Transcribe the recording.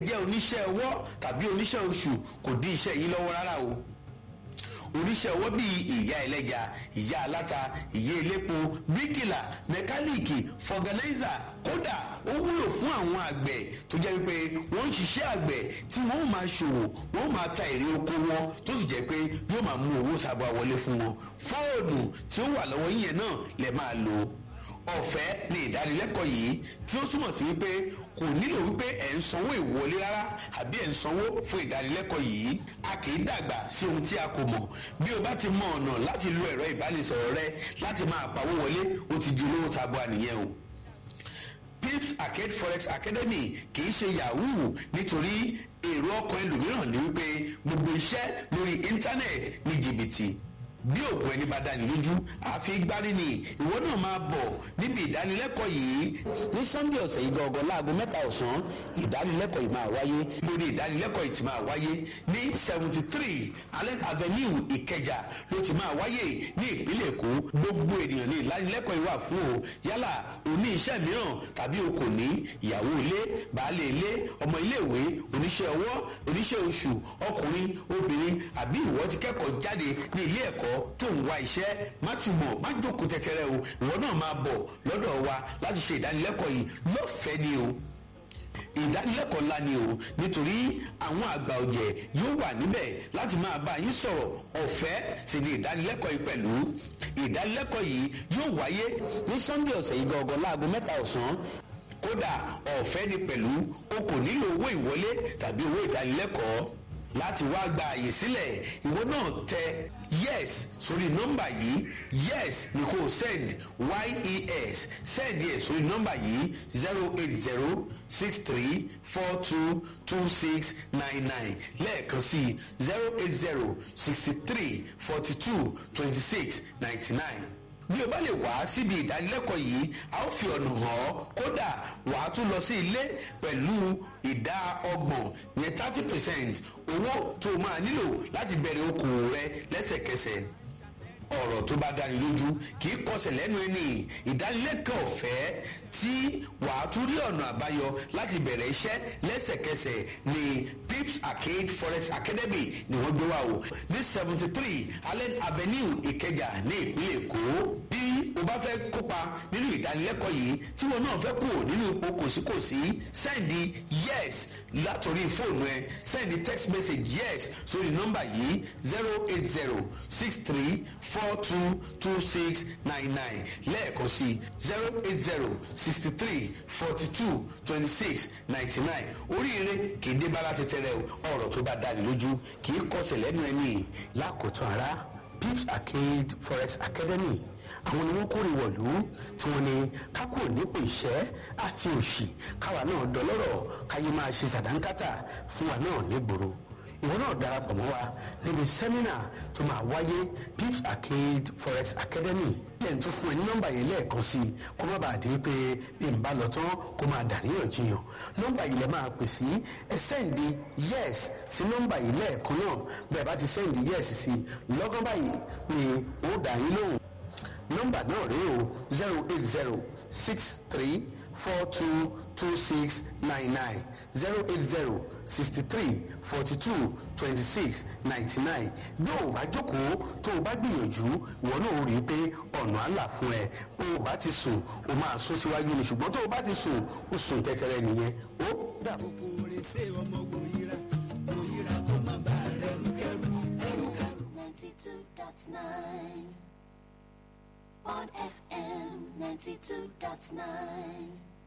jẹ́ oníṣẹ́ ọwọ́ tàbí oníṣẹ́ oṣù kò dí iṣẹ́ yìí lọ́wọ́ rárá o oníṣẹ́ ọwọ́ bíi ìyá ẹlẹ́ja ìyá aláta ìyá elépo bíríkìlà mẹkáníìkì fọgànáìzà kódà ó wúlò fún àwọn àgbẹ̀ tó jẹ́ wípé wọ́n ń ṣiṣẹ́ àgbẹ̀ tí wọ́n máa ṣòwò wọ́n máa ta èrè oko wọn tó sì jẹ́ pé yóò máa mú owó sábà wọlé fún wọn fóònù tí ó wà lọ́wọ́ yín yẹn náà lè máa lò ọ̀fẹ́ ni ìdánilẹ́kọ̀ọ́ yìí tí ó túmọ̀ sí wípé kò nílò wípé ẹ̀ ń sanwó ìwọlé rárá àbí ẹ̀ ń sanwó fún ìdánilẹ́kọ̀ọ́ yìí a kì í dàgbà sí ohun tí a kò mọ̀ bí o bá ti mọ ọ̀nà láti lo ẹ̀rọ ìbánisọ̀rọ̀ rẹ láti máa pawó wọlé ó ti di olówó tabua nìyẹn o pips arcade forex academy kì í ṣe yahoo nítorí èrò ọkàn ẹlòmíràn ní wípé gbogbo iṣẹ́ lórí íńtánẹ́ẹ̀tì ní jìbìtì bí òkú ẹni bá dání lójú àfi gbárí ni ìwọ náà máa bọ̀ níbi ìdánilẹ́kọ̀ọ́ yìí ní sunday ọ̀sẹ̀ yìí gangan láago mẹ́ta ọ̀sán ìdánilẹ́kọ̀ọ́ yìí máa wáyé lórí ìdánilẹ́kọ̀ọ́ yìí ti máa wáyé ní seventy three allen avenue ìkẹjà ló ti máa wáyé ní ìpínlẹ̀ èkó gbogbo ènìyàn ní ìdánilẹ́kọ̀ọ́ yìí wà fún o yálà oní iṣẹ́ mìíràn tàbí o kò ní ìyàwó ilé baálé ilé ọmọ iléèwé oníṣẹ́ ọwọ́ oníṣẹ́ oṣù ọkùnrin obìnrin àbí ìwọ ti kẹ́kọ̀ọ́ jáde ní ilé ẹ̀kọ́ tó ń wá iṣẹ́ má túbọ̀ má jókòó tẹ́tẹ́rẹ́ o ìwọ náà máa bọ̀ lọ́dọ̀ wa láti ṣe ìdánilẹ́kọ̀ọ́ yìí lọ́fẹ̀ẹ́ ni o ìdánilẹ́kọ̀ọ́ ńlá ni o nítorí àwọn àgbà ọ̀jẹ̀ yóò wà níbẹ̀ láti máa bá yín sọ̀rọ̀ ọ̀fẹ́ sì ni ìdánilẹ́kọ̀ọ́ yìí pẹ̀lú ìdánilẹ́kọ̀ọ́ yìí yóò wáyé ní sunday ọ̀sẹ̀ yìí gangan láago mẹ́ta ọ̀sán kódà ọ̀fẹ́ ni pẹ̀lú o kò nílò owó ìwọlé tàbí owó ìdánilẹ́kọ̀ọ́ láti wá gba àyè sílẹ̀ ìwọ náà tẹ yes sórí nọ́mbà yìí yes ni kò send yes send yẹ sórí nọ́mbà yìí zero eight zero six three four two two six nine nine lẹ́ẹ̀kan sí zero eight zero sixty three forty two twenty six ninety nine bí o bá lè wá síbi ìdánilẹ́kọ̀ọ́ yìí a ó fi ọ̀nà hàn ọ́ kódà wàá tún lọ sí ilé pẹ̀lú ìdá ọgbọ̀n yẹn thirty percent owó tó o máa nílò láti bẹ̀rẹ̀ okòwò rẹ lẹ́sẹ̀kẹsẹ̀ ọ̀rọ̀ tó bá dáni lójú kì í kọsẹ̀ lẹ́nu ẹni ìdánilẹ́kọ̀ọ́ ọ̀fẹ́ tí wàá tún rí ọ̀nà àbáyọ láti bẹ̀rẹ̀ iṣẹ́ lẹ́sẹ̀kẹsẹ̀ ní pips arcade forex academy ni wọ́n gbé wá o ní seventy three allen avenue ìkẹjà ní ìpínlẹ̀ èkó bí o bá fẹ́ kópa nínú ìdánilẹ́kọ̀ọ́ yìí tí wọn náà fẹ́ kú nínú ipò kòsíkòsí sẹ́ndì yes látòrí fóònù ẹ sẹ́ndì text message yes sórí nọ́mbà yìí zero eight zero six three four two two six nine nine lẹ́ẹ̀kan sí zero eight zero sixty three forty two twenty six ninety nine oríire kì í dé bára tẹ́tẹ́rẹ́ o ọ̀rọ̀ tó bá dáni lójú kì í kọsẹ̀ lẹ́nu ẹni lákòótán ara pips arcade forex academy àwọn ni wọn kórè wọ̀lú tí wọ́n ní kákò nípò ìṣẹ́ àti òṣì káwa náà dọlọ́rọ̀ káyé máa ṣe sàdánkátà fún wa náà nígboro ìwọ náà darapọ̀ mọ́ wa níbi sẹ́mínà tó máa wáyé pips arcade forex academy lẹ́yìn tó fún ẹ ní nọ́mbà yìí lẹ́ẹ̀kan sí i kó má bàa di pé bí n bá lọ tán kó máa dàríyànjiyàn nọ́mbà yìí lẹ máa pè sí ẹ sẹ́ǹdì yes sí nọ́mbà yìí lẹ́ẹ̀kan náà bẹ́ẹ̀ bá ti sẹ́ǹdì yes sí lọ́gán báyìí ni ó dà yín lóhùn nọ́mbà náà rèé o zero eight zero six three four two two six nine nine zero eight zero sixty three forty two twenty six ninety nine bí o bá jókòó tó o bá gbìyànjú ìwọ náà ó rí i pé ọ̀nà àlà fún ẹ bó o bá ti sùn o máa sún síwájú ni ṣùgbọ́n tó o bá ti sùn o sùn tẹ́tẹ́rẹ́ nìyẹn ó dàbọ̀. kòkòrè ṣe ọmọ wòyíra wòyíra kó má bàa rẹrù kẹrù ẹrù kẹrù. 92.9 on FM 92.9